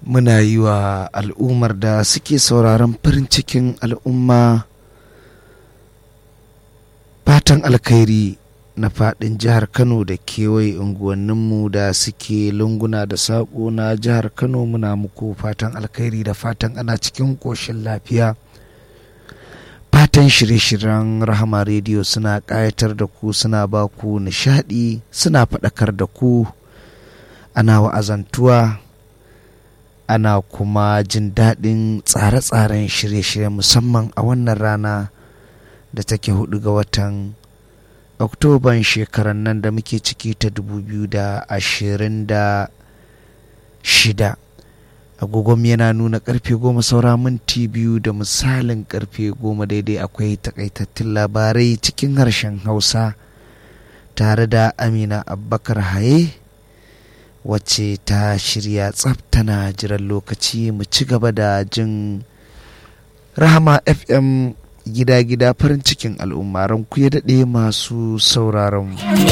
muna yi wa al'ummar da suke sauraron farin cikin al'umma fatan alkhairi na fadin jihar kano da kewaye unguwanninmu da suke lunguna da saƙo na jihar kano muna muku fatan alkhairi da fatan ana cikin ƙoshin lafiya fatan shirye-shiryen rahama rediyo suna ƙayatar da ku suna ba ku nishaɗi suna faɗakar da ku ana wa'azantuwa ana kuma jin daɗin tsare-tsaren shirye-shirye musamman a wannan rana da take hudu ga watan oktoban shekarar nan da muke ciki ta 2026 agogon yana nuna karfe goma saura minti biyu da misalin karfe goma daidai akwai takaitattun labarai cikin harshen hausa tare da amina abbakar haye wacce ta shirya tsaf tana jiran lokaci mu ci gaba da jin rahama fm gida-gida farin cikin al'umma ranku ya daɗe masu sauraron